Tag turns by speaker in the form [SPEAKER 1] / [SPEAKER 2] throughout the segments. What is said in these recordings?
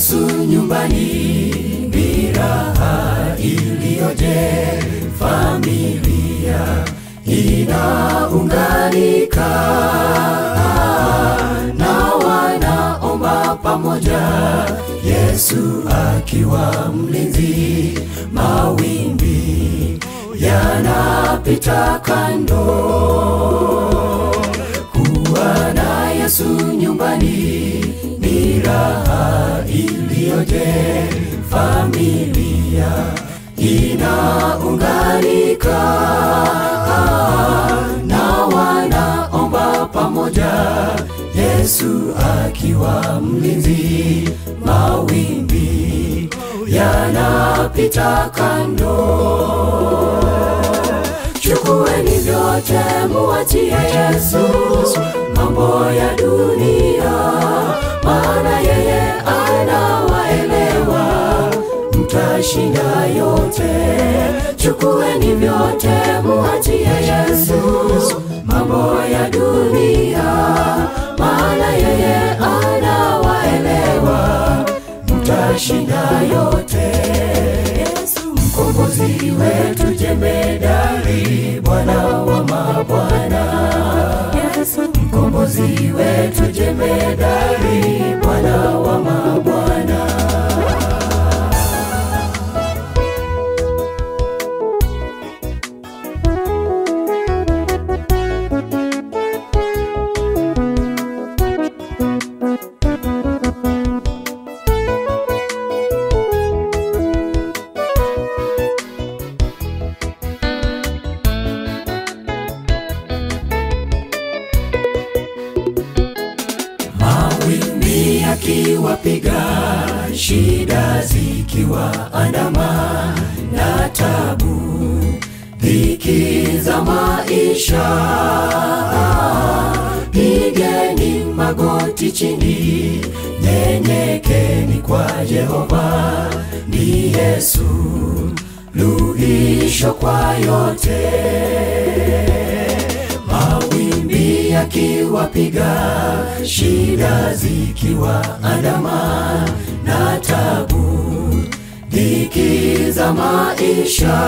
[SPEAKER 1] Yesu nyumbani ni raha iliyoje, familia inaunganika na wanaomba pamoja, Yesu akiwa mlinzi, mawimbi yanapita kando. Kuwa na Yesu nyumbani ni raha iliyoje, familia inaunganika na wanaomba pamoja, Yesu akiwa mlinzi, mawimbi yanapita kando. Chukueni vyote muachie Yesu mambo ya dunia, maana yeye anawaelewa, mtashinda yote. Chukueni vyote muachie Yesu mambo ya dunia, maana yeye anawaelewa, mtashinda yote. Yesu mkombozi wetu jemedari, Bwana wa mabwana. Yesu mkombozi wetu jemedari, Bwana wa mabwana. Mawimbi yakiwapiga, shida zikiwaandama na tabu, dhiki za maisha, pigeni magoti chini, nyenyekeni kwa Jehova, ni Yesu luhisho kwa yote mawimbi yakiwapiga, shida zikiwaandama na tabu, dhiki za maisha,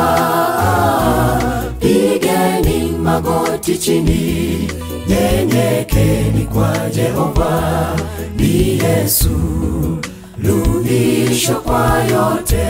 [SPEAKER 1] pigeni magoti chini, nyenyekeni kwa Jehova, ni Yesu luhisho kwa yote.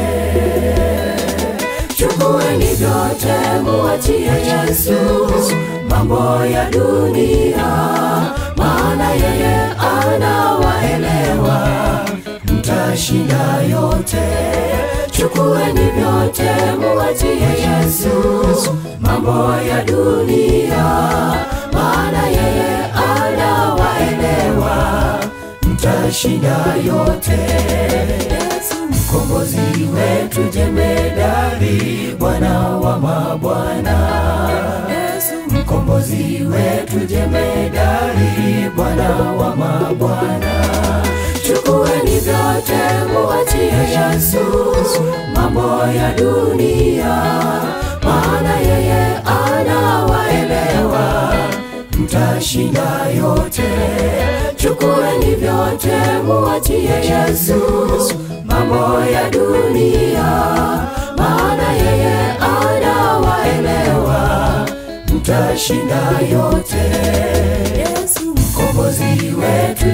[SPEAKER 1] Chukueni vyote muachie Yesu mambo ya dunia, maana yeye anawaelewa, mtashinda yote. Chukueni vyote muachie Yesu mambo ya dunia, maana yeye anawaelewa, mtashinda yote. Yesu mkombozi wetu jemedari, Bwana wa mabwana. Yesu mkombozi wetu jemedari, Bwana wa mabwana. Chukueni vyote muachie Yesu mambo ya dunia, maana yeye anawaelewa, mtashinda yote. Chukueni vyote muachie Yesu mambo ya dunia, maana yeye anawaelewa, mtashinda yote. Yesu mkombozi wetu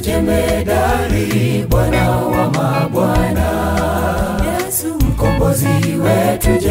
[SPEAKER 1] jemedari, Bwana wa mabwana. Yesu mkombozi wetu